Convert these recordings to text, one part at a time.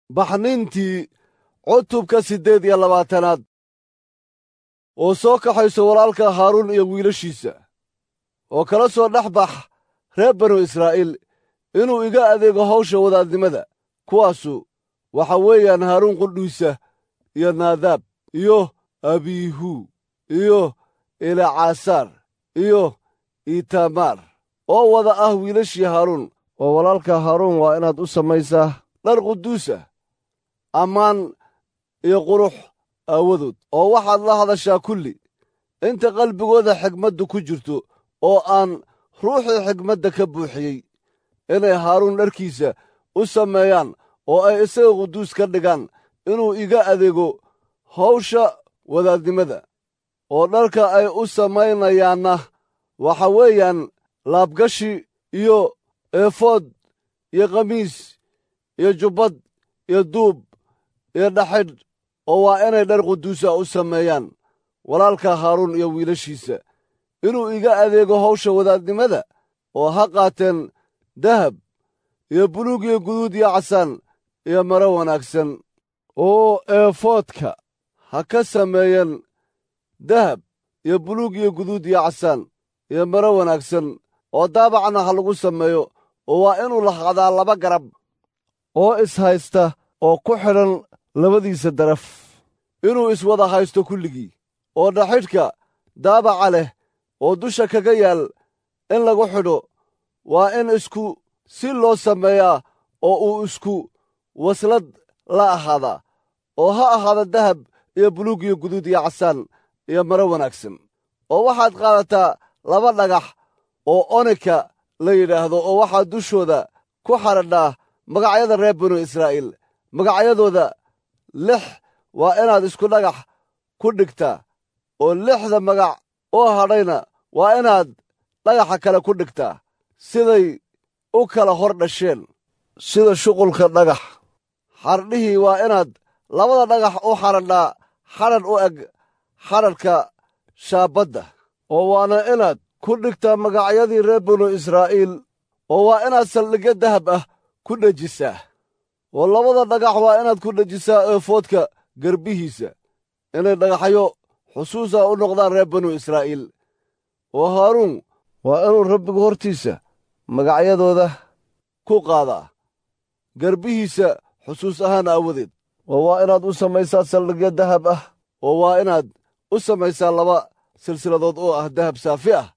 baxnintii cutubka siddeed iyo labaatanaad oo soo kaxayso walaalka haaruun iyo wiilashiisa oo kala soo dhex bax reer banu israa'iil inuu iga adeego hawsha wadaadnimada kuwaasu waxa weeyaan haaruun qudhiisa iyo naadaab iyo abiihu iyo elacaasaar iyo itamaar oo wada ah wiilashii haaruun oo walaalka haaruun waa inaad u samaysaa dhar quduusa ammaan iyo qurux aawadood oo waxaad la hadashaa kulli inta qalbigooda xigmaddu ku jirto oo aan ruuxii xigmadda ka buuxiyey inay haaruun dharkiisa u sameeyaan oo ay isaga quduus ka dhigaan inuu iga adeego hawsha wadaadnimada oo dharka ay u samaynayaanna waxa weeyaan laabgashi iyo eefood iyo khamiis iyo jubbad iyo duub iyo dhaxidh oo waa inay dhar quduusa u sameeyaan walaalka haaruun iyo wiilashiisa inuu iga adeego hawsha wadaadnimada oo ha qaateen dahab iyo buluug iyo guduud iyo casaan iyo maro wanaagsan oo eefoodka ha ka sameeyeen dahab iyo buluug iyo guduud iyo casaan iyo maro wanaagsan oo daabacna ha lagu sameeyo oo waa inuu lahaadaa laba garab oo ishaysta oo ku xidhan labadiisa daraf inuu iswada haysto kulligii oo dhaxidhka daabaca leh oo dusha kaga yaal in lagu xidho waa in isku si loo sameeyaa oo uu isku waslad la ahaadaa oo ha ahaada dahab iyo buluug iyo guduud iyo casaan iyo maro wanaagsan oo waxaad qaadataa laba dhagax oo onika la yidhaahdo oo waxaad dushooda ku xadhadhaa magacyada reer binu israa'iil magacyadooda lix waa inaad isku dhagax ku dhigtaa oo lixda magac oo hadhayna waa inaad dhagaxa kale ku dhigtaa siday u kala hor dhasheen sida shuqulka dhagax xardhihii waa inaad labada dhagax u xadhadhaa xadhadh u eg xadhadhka shaabadda oo waana inaad ku dhigtaa magacyadii reer binu israa'iil oo waa inaad saldhigyo dahab ah ku dhejisaa oo labada dhagax waa inaad ku dhejisaa eefoodka garbihiisa inay dhagaxyo xusuusa u noqdaan reer binu israa'iil oo haaruun waa inuu rabbigu hortiisa magacyadooda ku qaadaa garbihiisa xusuus ahaan aawadeed oo waa inaad u samaysaa saldhigyo dahab ah oo waa inaad u samaysaa laba silsiladood oo ah dahab saafi ah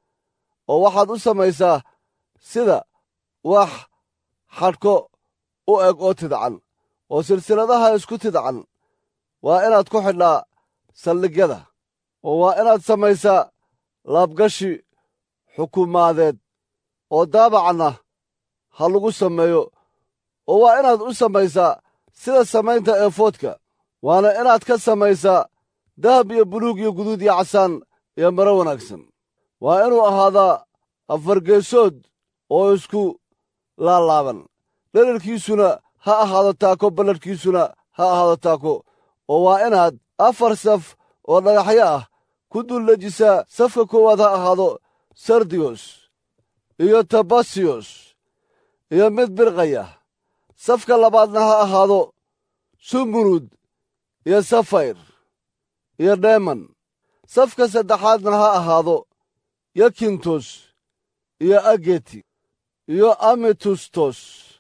oo waxaad u samaysaa sida wax xadhko u eg oo tidcan oo silsiladaha isku tidcan waa inaad ku xidhaa saldhigyada oo waa inaad samaysaa laabgashi xukumaadeed oo daabacna ha lagu sameeyo oo waa inaad u samaysaa sida samaynta eefoodka waana inaad ka samaysaa dahab iyo buluug iyo guduud iyo casaan iyo maro wanaagsan waa inuu ahaadaa afargeesood oo isku laalaaban dherarkiisuna ha ahaado taako balladhkiisuna ha ahaado taako oo waa inaad afar saf oo dhagaxyo ah ku duldejisaa safka koowaad ha ahaado sardiyos iyo tabasiyos iyo mid birqaya safka labaadna ha ahaado sumurud iyo safayr iyo dheeman safka saddexaadna ha ahaado yakintos iyo ageti iyo ametustos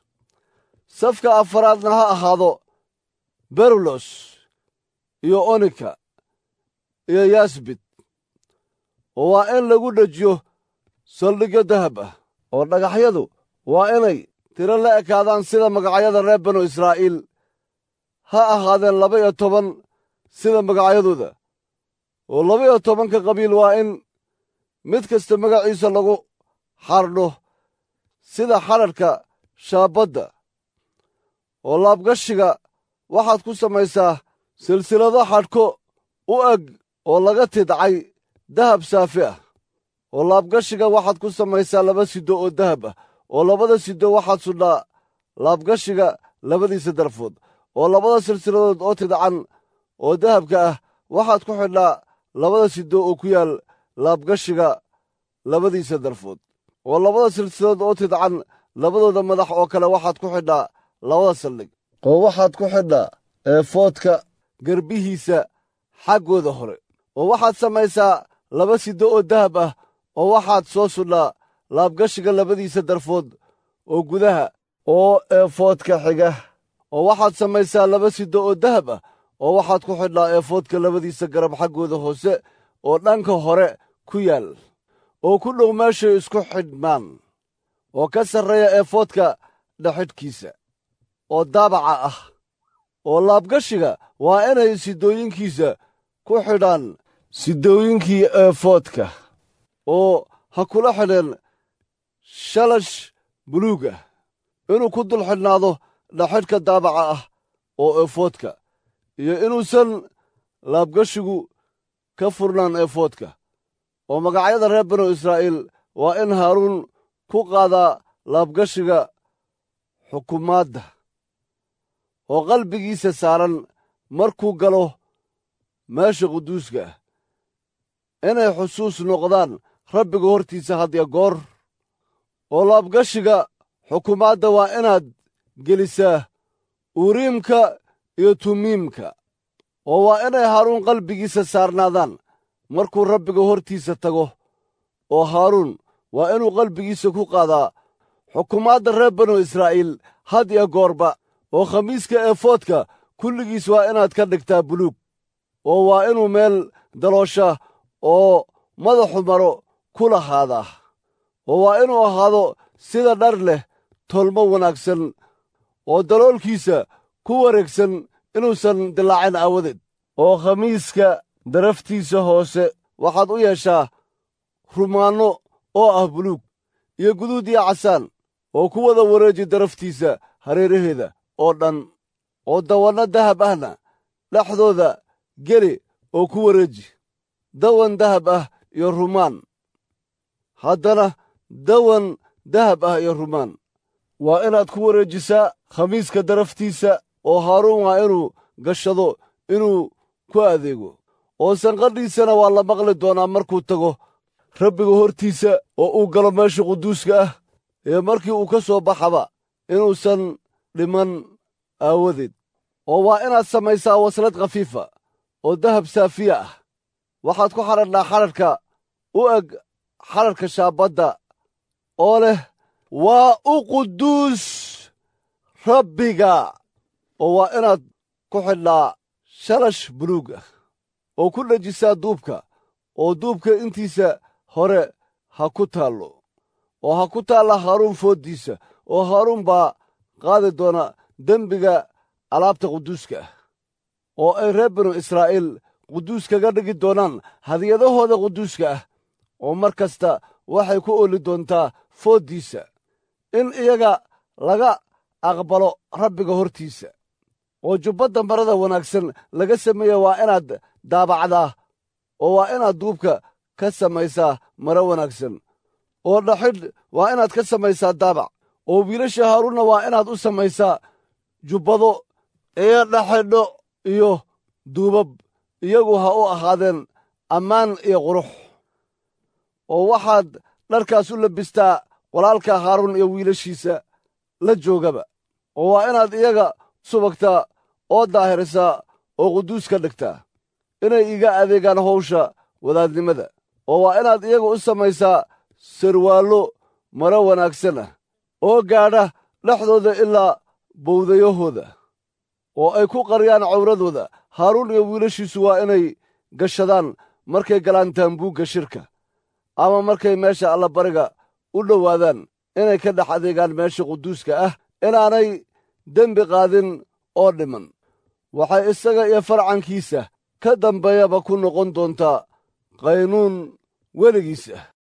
safka afaraadna ha ahaado berulos iyo onika iyo yasbit oo waa in lagu dhejiyo saldhigyo dahab ah oo dhagaxyadu waa inay tiro la ekaadaan sida magacyada reer banu israa'iil ha ahaadeen laba iyo toban sida magacyadooda oo laba iyo tobanka qabiil waa in mid kasta magaciisa lagu xardho sida xadhadhka shaabadda oo laabgashiga waxaad ku samaysaa silsilado xadhko u eg oo laga tidcay dahab saafi ah oo laabgashiga waxaad ku samaysaa laba sido oo dahab ah oo labada sido waxaad sudhaa laabgashiga labadiisa darfood oo labada silsiladood oo tidcan oo dahabka ah waxaad ku xidhaa labada sido oo ku yaal laabgashiga labadiisa darfood oo labada silsiladood oo tidcan labadooda madax oo kale waxaad ku xidhaa labada saldhig oo waxaad ku xidhaa eefoodka garbihiisa xaggooda hore oo waxaad samaysaa laba siddo oo dahab ah oo waxaad soo sudhaa laabgashiga labadiisa darfood oo gudaha oo eefoodka xiga oo waxaad samaysaa laba siddo oo dahab ah oo waxaad ku xidhaa eefoodka labadiisa garab xaggooda hoose oo dhanka hore ku yaal oo ku dhow meeshay isku xidhmaan oo ka sarreeya eefoodka dhexidhkiisa oo daabaca ah oo laabgashiga waa inay sidooyinkiisa ku xidhaan sidooyinkii eefoodka oo ha kula xidheen shalash buluug ah inuu ku dul xidhnaado dhexidhka daabaca ah oo eefoodka iyo inuusan laabgashigu ka furnaan eefoodka oo magacyada reer banu israa'iil waa in haaruun ku qaadaa laabgashiga xukumaadda oo qalbigiisa saaran markuu galo meesha quduuska ah inay xusuus noqdaan rabbiga hortiisa hadya goor oo laabgashiga xukumaadda waa inaad gelisaa uriimka iyo tumiimka oo waa inay haaruun qalbigiisa saarnaadaan markuu rabbiga hortiisa tago oo haaruun waa inuu qalbigiisa ku qaadaa xukumaadda reer banu israa'iil had iyo goorba oo khamiiska eefoodka kulligiis waa inaad ka dhigtaa buluug oo waa inuu meel daloosha oo madaxu maro ku lahaadaa oo waa inuu ahaado sida dhar leh tolmo wanaagsan oo daloolkiisa ku wareegsan inuusan dilaacin aawadeed oo khamiiska daraftiisa hoose waxaad u yeeshaa rumaanno oo ah buluug iyo guduud iyo casaan oo ku wada wareeji daraftiisa hareeraheeda oo dhan oo dawanno dahab ahna dhexdooda geli oo ku wareeji dawan dahab ah iyo rumaan haddana dawan dahab ah iyo rumaan waa inaad ku wareejisaa khamiiska daraftiisa oo haaruun waa inuu gashado inuu ku adeego oo sanqadhiisana waa la maqli doonaa markuu tago rabbiga hortiisa oo uu galo meesha quduuska ah ee markii uu ka soo baxaba inuusan dhiman aawadeed oo waa inaad samaysaa waslad khafiifa oo dahab saafiya ah waxaad ku xadhadhaa xadhadhka u eg xadhadhka shaabadda oo leh waa u quduus rabbiga oo waa inaad ku xidhnaa shalash buluug ah oo ku dhejisaa duubka oo duubka intiisa hore ha ku taallo oo ha ku taalla haaruun fooddiisa oo haaruun baa qaadi doona dembiga alaabta quduuska ah oo ay reer binu israa'iil quduus kaga dhigi doonaan hadiyadahooda quduuska ah oo mar kasta waxay ku ooli doontaa fooddiisa in iyaga laga aqbalo rabbiga hortiisa oo jubbadda marada wanaagsan laga sameeya waa inaad daabacdaa oo waa inaad duubka ka samaysaa maro wanaagsan oo dhaxidh waa inaad ka samaysaa daabac oo wiilasha haaruunna waa inaad u samaysaa jubbado iyo dhaxidho iyo duubab iyagu ha u ahaadeen ammaan iyo qurux oo waxaad dharkaas u labistaa walaalka haaruun iyo wiilashiisa la joogaba oo waa inaad iyaga subagtaa oo daahirisaa oo quduus ka dhigtaa inay iga adeegaan howsha wadaadnimada oo waa inaad iyaga u samaysaa sarwaallo maro wanaagsan ah oo gaadha dhexdooda ilaa bowdayahooda oo ay ku qariyaan cawradooda haaruun iyo wiilashiisu waa inay gashadaan markay galaan taambuugga shirka ama markay meesha allabariga u dhowaadaan inay ka dhex adeegaan meesha quduuska ah inaanay dembi qaadin oo dhiman waxay isaga iyo farcankiisa ka dambeeyaba ku noqon doontaa qaynuun weligiis ah